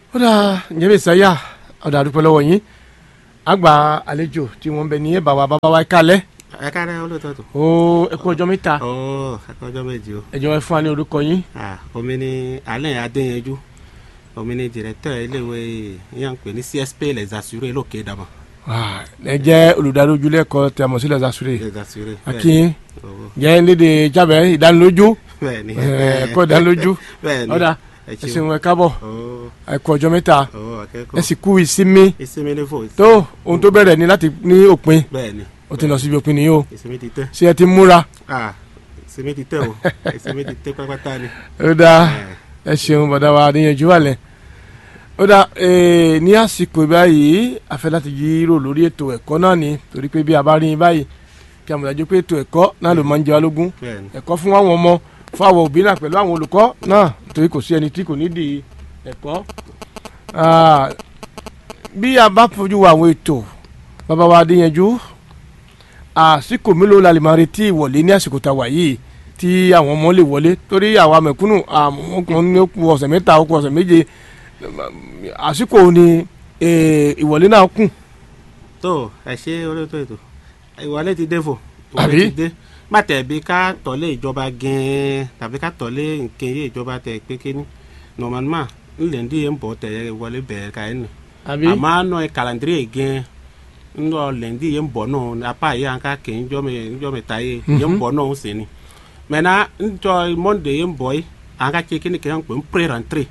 ó dà ǹjẹ́ bí sáyà ọ̀dà àdúpẹ́ lọ́wọ́ yín àgbà àlejò tí wọ́n ń bẹ ní ẹ̀bà wa bàbá wa kálẹ̀ ẹ káàárẹ̀ olóòótọ́ tó. ó ẹ kú ọjọ́ mẹ́ta ọ ẹ kọ́ ọjọ́ méjì o. ẹ jọ̀ọ́ ẹ fún wa ní orúkọ yín. Ah, omi ni alẹ́ adéyanjú omi ni directeur iléèwé yẹn ń pè ní csp les assurés lókè dàmọ́. Ah, ẹ jẹ́ olùdarí ojúlé ẹ̀kọ́ tí a mọ̀ sí Les Assurés les assurés. akin owó jẹ́ léde jábẹ́ ìdánilójú bẹ́ẹ̀ni. ẹ̀, ẹ̀kọ́ ìdánilójú bẹ́ẹ̀ni. ọ̀dà ẹ ẹ ṣeun. ṣeun ẹ káàbọ̀ ọ ẹ kú ọjọ́ mẹ́ta ọ ẹ akẹ́kọ̀ọ́. sì kú ìsinmi ìsinmi ní fò. tó ohun tó bẹ̀rẹ̀ ní láti ní òpin bẹ́ẹ̀ni. ó ti lọ síbi òpin nìyí o ìsinmi ti tẹ́. ṣé ẹ ti múra Ah, ìsinmi ti tẹ́ o ìsinmi ti tẹ́ pátápátá ni. ó dáa Eh, ẹ ṣeun bọ̀dá wa níyanjú wà lẹ̀ ó dá ee, ní àsìkò báyìí a fẹ́ láti yírò lórí ètò ẹ̀kọ́ náà ni torí pé bí a bá rí yín báyìí kí a mọ̀ dájú pé ètò ẹ̀kọ́ náà ló máa ń jẹ wá lógún bẹ́ẹ̀ni. ẹ̀kọ́ fún àwọn ọmọ fún àwọn òbí náà pẹ̀lú àwọn olùkọ́ náà torí kò sí ẹni tí kò ní di ẹ̀kọ́ Ah, bí a bá fojú wo àwọn ètò bàbá wa adéyanjú àsìkò mélòó la lè máa retí ìwọlé ní àsìkò tá a wà yìí tí àwọn ọmọ lè wọlé torí àwa mẹ̀kúnnù àwọn ní ó kù ọ̀sẹ̀ mẹ́ta ó kù ọ̀sẹ̀ méje àsìkò ni eh, ìwọlé náà kù tó ẹ ṣe olóòótọ́ ètò ìwọlé ti dé fò. Àbí? ìwọlé ti dé má tẹ̀ bí ká tọ̀lé ìjọba gẹ́ẹ́ tàbí ká tọ̀lé nǹkan yé ìjọba tẹ̀ pé kíní normalement ńlẹ̀ ndí yẹn ń bọ̀ tẹ̀ wọlé bẹ̀rẹ̀ ká yẹn nù. àbí àmọ́ àná calendrier gẹ́ẹ́ ńlọ lẹ́ndí yẹn ń bọ̀ náà apá yẹn àǹká kẹ́ ńjọ́ mẹ́ta yẹ yẹn ń bọ̀ náà ń sè ni. mẹ́nà ńjọ monday yẹn ń bọ̀ yìí àǹká kẹ́ kíní kẹ́ ń pè ń pré rentré.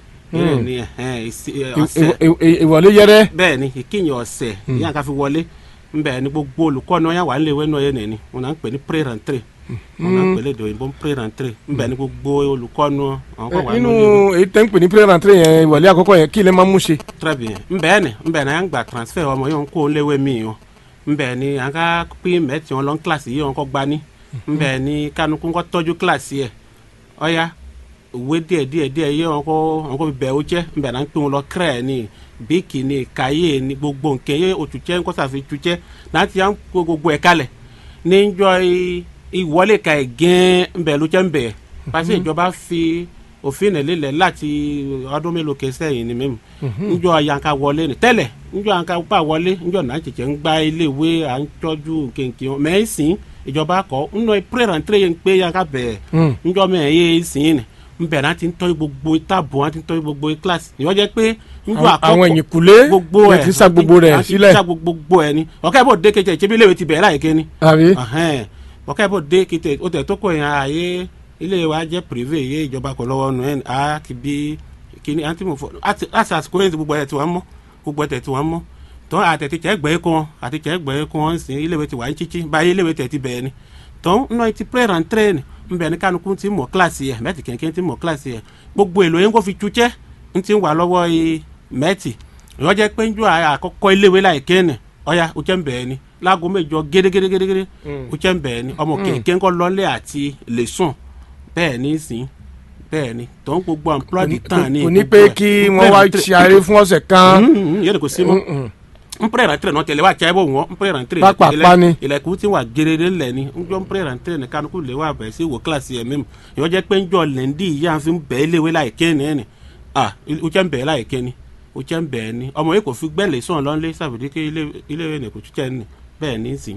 yẹn ni ẹ̀hẹ́n, ìsí- ẹ̀, ọ̀sẹ̀ Ìwọ- ìwọ- ìwọlé yẹrẹ bẹ́ẹ̀ ni ìkíyàn ọ̀sẹ̀ yíyan ká fi wọlé nbẹ ni gbogbo olùkọ́ náà yà wà níléèwé náà yẹn nìyẹn wọn náà ń pè ní pré rentré wọn náà ń pè lédè òyìnbó pré rentré nbẹ ni gbogbo olùkọ́ náà àwọn kan wà nínú níléèwé èyí tẹ́ ń pè ní pírẹ́rẹ́ntì yẹn ìwọlé àkọ́kọ́ yẹn kí ilé máa ń mú ṣe. très bien nbẹ ni nbẹ náà yàn gba transfert ọmọ yẹn kó léwé mi yàn nbẹ ni à ń ká pín mẹ́tì wọn lọ kílàsì yìí wọn kọ́ gbani nbẹ ni kánukú kọ́ tọ́jú kílàsì yẹ ọ̀ya òwe díẹ̀ díẹ̀ díẹ̀ yẹ wọn kọ́ wọn kọ́ bẹ̀ ó jẹ́ nbẹ náà ń pín wọn lọ kírẹ̀ ni bíkì ni kàyé ni gbogbo nkẹ́ yẹ òtútẹ́ nkọ́sàfẹ́ tútẹ́ láti yàn kó gbogbo ẹ̀ kalẹ̀ níjọ́ i- ìwọlé ka ẹ̀ gẹ́ẹ́ nbẹ ló jẹ́ nbẹ parce que ìjọba fi òfin ẹ̀ lélẹ̀ láti ọdún mélòó kẹsẹ̀ yìí ni mímu njọ yanka wọlé ni tẹ́lẹ̀ njọ yanka bá wọlé njọ náà tètè ń gba iléèwé à ń tọ́jú kéńké mẹ ẹ sìn ìjọba kọ nnọ péré yẹn pé yanka bẹ̀ẹ̀ njọ mẹ ẹ yé sìn ni nbẹ náà ti ń tọ́jú gbogbo táàbù wọn ti ń tọ́jú gbogbo kílàsì ìwọ́n jẹ́ pé njọ Àwọn- àwọn ẹ̀yìn kùlé gbogbo lè ẹ̀ ti sá gbogbo rẹ̀ àti sílẹ̀. sá gbogbo ẹ̀ ni ọ̀kẹ́ bò dé kejì ìṣẹ́bí iléèwé ti bẹ̀rẹ̀ láyé kéni àbí Ẹhẹ́n. ọ̀kẹ́ bò dé kété ó tẹ̀ tó kọ̀ yẹn ààyè ilé wa jẹ́ privé yé ìjọba kọ̀ lọ́wọ́ nù ẹ̀ á kì bí kíní àti mo fọ àti àti àsìkò yẹn ti gbogbo ẹ̀ tí wọ́n mọ́ gbogbo ẹ̀ tí wọ́n mọ́ tọ́ àtẹ̀tẹ̀ tẹ̀ gbẹ́ kọ́ àti tẹ̀ gbẹ́ kọ́ ń sìn iléèwé ti wà ń títí báyìí iléèwé tẹ̀ ti bẹ̀ẹ́ ni tọ́ nọ ti pray and train nbẹ̀ ní kánukú ti mọ̀ kíláàsì yẹ mẹ́tì kẹ̀kẹ́ ti mọ̀ kíláàsì yẹ gbogbo èlò yẹn kó fi tutsẹ́ ń ti wà lọ́wọ́ i mẹ́tì ìwọ́n jẹ́ pé ń jọ àkọ́kọ́ iléèwé láì kéènì ọ̀ya o jẹ́ ń bẹ̀ẹ́ ni láago mẹ́jọ gédégédégédé o jẹ́ ń bẹ̀ẹ́ ni ọmọ kẹ̀kẹ́ ńkọ́ lọ́lẹ̀ àti lè sùn bẹ́ẹ̀ ní sìn bẹ́ẹ̀ ni tọ́ ń gbogbo emploi du temps ni kò ní gbogbo pé ẹ̀. kí Ń wọ́n wá pray and train. ṣe àárẹ̀ fún ọ̀sẹ̀ kan. Mm, yẹ́nì kò sí mọ́ Mm, mm. n pray and train náà tẹ̀lé wa cẹ́ bó wọ́n n pray and train Pápá ilẹ̀- pa ni. ilẹ̀kùn ti wà gèrèrè lẹ̀ ni n jọ n pray and train kánukú lè wà bẹ̀rẹ̀ sí wò kílàsì ẹ̀ mímu ìwọ́n jẹ́ pé ń jọ lẹ́ndì yìí à ń fi bẹ́ẹ̀ léwé láì ké ni ẹni ah o jẹ́ ń bẹ̀ẹ́ láì ké ni o jẹ́ ń bẹ̀ẹ́ ni ọmọ yìí kò fi gbẹ́lẹ̀ sọ̀n lọ́nlé sàbẹ̀dí ké iléèwé ni kò tún jẹ́ ni bẹ́ẹ̀ ní sìn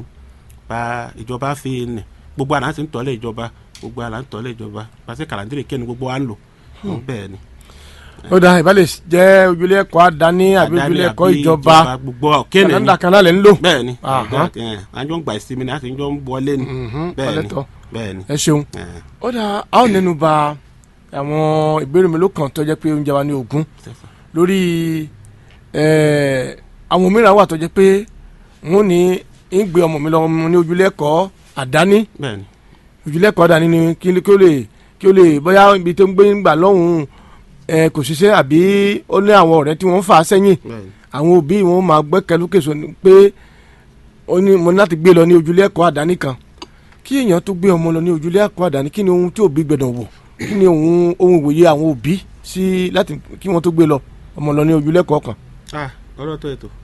pa ìjọba fi ni gbogbo àná ti ń tọ́lé ìjọba gbogbo àná ń tọ́lé ìjọba pàṣẹ kàlàndírì kéni gbogbo wa ń lò bẹ́ẹ̀ ni ó dà ìbálẹ̀ jẹ́ ojúlé ẹ̀kọ́ àdáni àbí ojúlé ẹ̀kọ́ àbí ìjọba gbogbo kéne ni kànáńdà kan náà lè ń lò. bẹ́ẹ̀ ni Aha. àjọ ń gba ìsinmi ni a sì ń jọ ń wọlé ni Mhm, bẹ́ẹ̀ ni ọlẹ́tọ̀. bẹ́ẹ̀ ni. ẹ ṣeun Eh, ó dà a ó nẹnu ba àwọn ìbéèrè mélòó kan tó jẹ́ pé oúnjẹ wa ní ogún Stephen. lórí eh, àwọn mìíràn wà tó jẹ́ pé wọ́n ní ń gbé ọmọ mi lọ ní ojúlé ẹ̀kọ́ àdáni bẹ́ẹ̀ ni ojúlé ẹ̀kọ́ àdáni ni kí kí ó lè kí ó lè bóyá ibi tó ń gbé ń gbà lọ́hùn-ún eh, kò ṣiṣẹ́ àbí ó ní àwọn ọ̀rẹ́ tí wọ́n ń fà á sẹ́yìn bẹ́ẹ̀ ni. àwọn òbí wọn máa gbẹ́kẹ̀lúkèso ni pé ó ní mo ní láti gbé lọ ní ojúlé ẹ̀kọ́ àdáni kan kí èèyàn tó gbé ọmọ lọ ní ojúlé ẹ̀kọ́ àdáni kí ni ohun tí òbí gbẹdọ̀ wò kí ni ohun ohun ìwòye àwọn òbí sí láti kí wọ́n tó gbé lọ ọmọ lọ ní ojúlé ẹ̀kọ́ kan. ah ọ̀rọ̀ tó ètò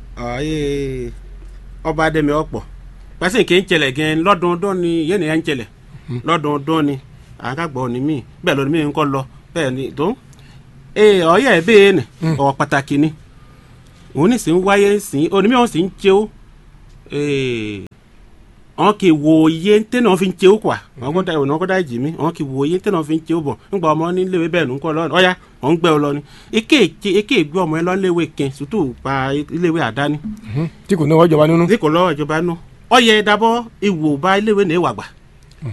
ọ̀ye ọba adẹ́mi ọ̀pọ̀ pẹ́sìn kì í jẹlẹ̀ gan lọ́dọọdún ni yéèni ẹ̀ ń jẹlẹ̀ lọ́dọọdún ni à ń kàgbọ́ ni mí bẹ́ẹ̀ lọ́dún mí ń kọ́ lọ bẹ́ẹ̀ ni tó ee ọyẹ ẹ bẹ́ẹ̀ nì ọ̀ pàtàkì ni òun ní sì ń wáyé sí onímọ̀ òun sì ń jẹ́ ó wọn kì í wo iye tẹ́ náà fi ń jẹ́ ó kwà wọn kọ́ da ìwọ̀n wọn kọ́ da ìjì mi wọn kì í wo iye tẹ́ náà fi ń jẹ́ ó bọ̀ nígbà ọmọ níléèwé bẹ́ẹ̀ ló ń kọ́ lọ́nà ọ̀ya wọn ń gbẹ́ ọ lọ ni eke eke ìgbé ọmọ ẹ lọ́léèwé kẹ́ sùtù pa iléèwé àdáni tí kò ní wọ́n jọba nínú. tí kò lọ́wọ́ ìjọba nù ọyẹ dábọ́ ìwò bá iléèwé ní ìwàgbà